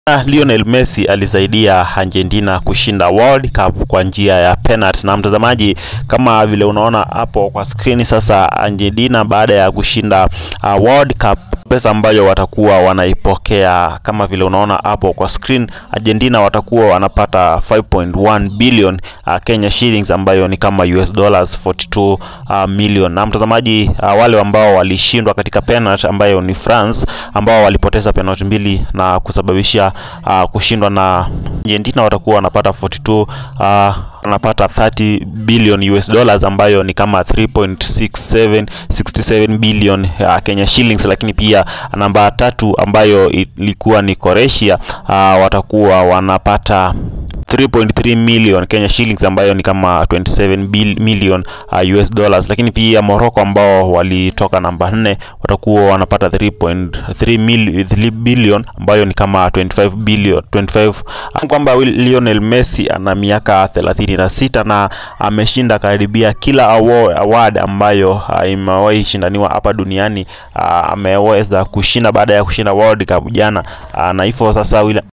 Lionel Messi alisaidia Argentina kushinda World Cup kwa njia ya penalty. Na mtazamaji, kama vile unaona hapo kwa skrini sasa, Argentina baada ya kushinda uh, World Cup pesa ambayo watakuwa wanaipokea kama vile unaona hapo kwa screen, Argentina watakuwa wanapata 5.1 billion uh, Kenya shillings ambayo ni kama US dollars 42 uh, million. Na mtazamaji, uh, wale ambao walishindwa katika penalty ambayo ni France ambao walipoteza penalty mbili na kusababisha uh, kushindwa na Argentina watakuwa wanapata 42 uh, wanapata 30 billion US dollars ambayo ni kama 3.67 67 billion uh, Kenya shillings. Lakini pia namba tatu ambayo ilikuwa ni Croatia uh, watakuwa wanapata 3.3 million Kenya shillings ambayo ni kama 27 bil million uh, US dollars. Lakini pia Morocco ambao walitoka namba 4 watakuwa wanapata 3.3 billion ambayo ni kama 25 billion 25 kwamba Lionel Messi ana miaka 36 na ameshinda karibia kila award, award ambayo uh, imewahi shindaniwa hapa duniani uh, ameweza kushinda baada ya kushinda World Cup jana uh, na hivyo sasa